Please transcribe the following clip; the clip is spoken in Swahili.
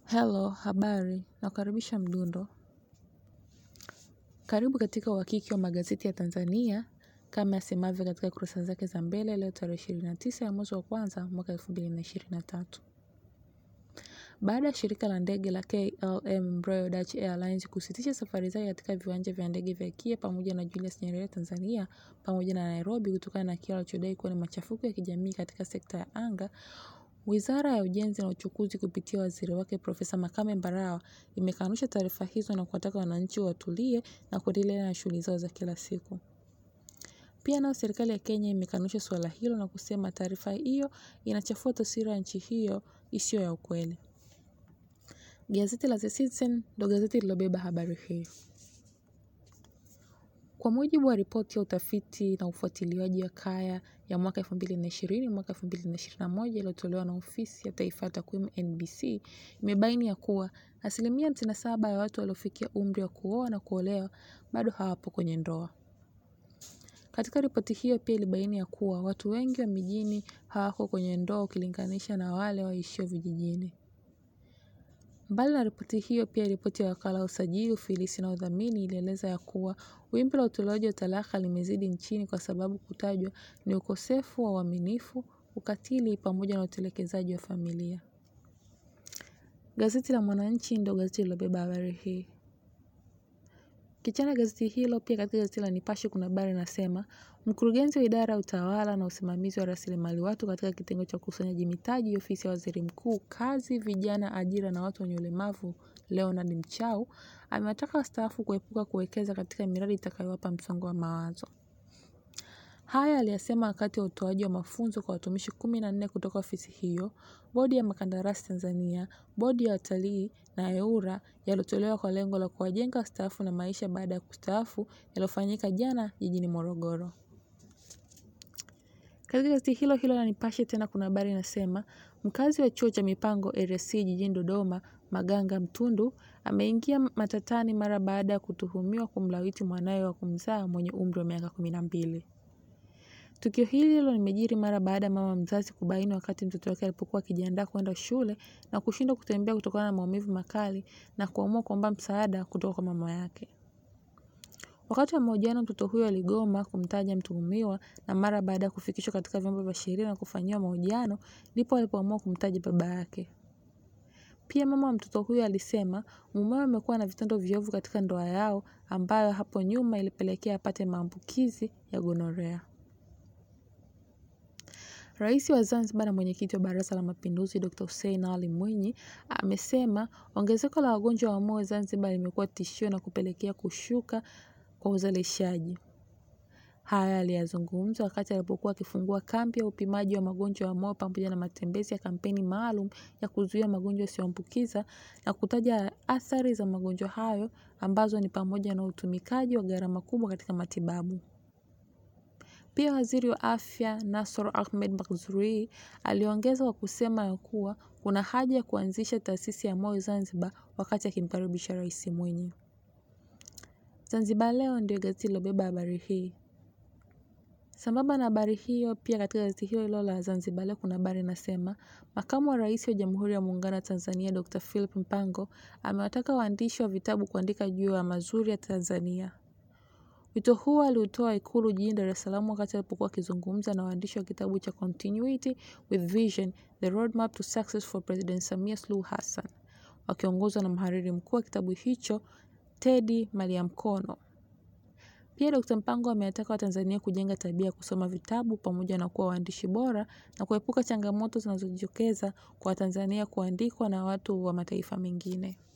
Hello, habari, nakukaribisha mdundo. Karibu katika uhakiki wa magazeti ya Tanzania, kama yasemavyo katika kurasa zake za mbele leo tarehe ishirini na tisa ya mwezi wa kwanza mwaka elfu mbili na ishirini na tatu. Baada ya shirika la ndege la KLM Royal Dutch Airlines kusitisha safari zake katika viwanja vya ndege vya KIA pamoja na Julius Nyerere Tanzania pamoja na Nairobi kutokana na kile walichodai kuwa ni machafuko ya kijamii katika sekta ya anga, Wizara ya Ujenzi na Uchukuzi kupitia waziri wake Profesa Makame Mbarawa imekanusha taarifa hizo na kuwataka wananchi watulie na kuendelea na shughuli zao za kila siku. Pia nayo serikali ya Kenya imekanusha suala hilo na kusema taarifa hiyo inachafua taswira ya nchi hiyo isiyo ya ukweli. Gazeti la The Citizen ndo gazeti lilobeba habari hii. Kwa mujibu wa ripoti ya utafiti na ufuatiliaji wa kaya ya mwaka 2020 mwaka 2021 iliyotolewa na Ofisi ya Taifa ya Takwimu NBC, imebaini ya kuwa asilimia 57 ya watu waliofikia umri wa kuoa na kuolewa bado hawapo kwenye ndoa. Katika ripoti hiyo pia ilibaini ya kuwa watu wengi wa mijini hawako kwenye ndoa ukilinganisha na wale waishio vijijini. Mbali na ripoti hiyo pia ripoti ya wakala wa usajili, ufilisi na udhamini ilieleza ya kuwa wimbi la utolewaji wa talaka limezidi nchini kwa sababu kutajwa ni ukosefu wa uaminifu, ukatili pamoja na utelekezaji wa familia. Gazeti la Mwananchi ndio gazeti lilobeba habari hii. Kichana gazeti hilo pia katika gazeti la Nipashe kuna habari inasema mkurugenzi wa idara ya utawala na usimamizi wa rasilimali watu katika kitengo cha ukusanyaji mitaji ofisi ya waziri mkuu, kazi, vijana, ajira na watu wenye ulemavu Leonard Mchau amewataka wastaafu kuepuka kuwekeza katika miradi itakayowapa msongo wa mawazo. Haya aliyasema wakati wa utoaji wa mafunzo kwa watumishi kumi na nne kutoka ofisi hiyo, bodi ya makandarasi Tanzania, bodi ya watalii na EWURA yaliyotolewa kwa lengo la kuwajenga wastaafu na maisha baada ya kustaafu yaliyofanyika jana jijini Morogoro. Katika gazeti hilo hilo la Nipashe tena kuna habari inasema mkazi wa chuo cha mipango RC jijini Dodoma Maganga Mtundu ameingia matatani mara baada ya kutuhumiwa kumlawiti mwanawe wa kumzaa mwenye umri wa miaka kumi na mbili. Tukio hilo limejiri mara baada ya mama mzazi kubaini wakati mtoto wake alipokuwa akijiandaa kwenda shule na kushindwa kutembea kutokana na maumivu makali na kuamua kuomba msaada kutoka kwa mama yake. Wakati wa mahojiano mtoto huyo aligoma kumtaja mtuhumiwa na mara baada ya kufikishwa katika vyombo vya sheria na kufanyiwa mahojiano ndipo alipoamua kumtaja baba yake. Pia mama wa mtoto huyo alisema mumewe amekuwa na vitendo viovu katika ndoa yao ambayo hapo nyuma ilipelekea apate maambukizi ya gonorea. Rais wa Zanzibar na mwenyekiti wa Baraza la Mapinduzi Dr. Hussein Ali Mwinyi amesema ongezeko la wagonjwa wa moyo Zanzibar limekuwa tishio na kupelekea kushuka kwa uzalishaji. Haya aliyazungumza wakati alipokuwa akifungua kambi ya upimaji wa magonjwa ya moyo pamoja na matembezi ya kampeni maalum ya kuzuia magonjwa yasiyoambukiza na kutaja athari za magonjwa hayo ambazo ni pamoja na utumikaji wa gharama kubwa katika matibabu. Pia waziri wa afya Nasor Ahmed Mazrui aliongeza kwa kusema ya kuwa kuna haja ya kuanzisha taasisi ya moyo Zanzibar wakati akimkaribisha Rais Mwinyi. Zanzibar Leo ndio gazeti lilobeba habari hii. Sambamba na habari hiyo, pia katika gazeti hilo hilo la Zanzibar Leo kuna habari inasema makamu wa rais wa Jamhuri ya Muungano wa Tanzania Dr. Philip Mpango amewataka waandishi wa vitabu kuandika juu ya mazuri ya Tanzania. Wito huo aliutoa Ikulu jijini Dar es Salaam wakati alipokuwa akizungumza na waandishi wa kitabu cha Continuity with Vision: The Roadmap to Success for President Samia Suluhu Hassan, wakiongozwa na mhariri mkuu wa kitabu hicho Teddy Maliamkono. Pia Dr. Mpango amewataka Watanzania kujenga tabia ya kusoma vitabu pamoja na kuwa waandishi bora na kuepuka changamoto zinazojitokeza kwa Watanzania kuandikwa na watu wa mataifa mengine.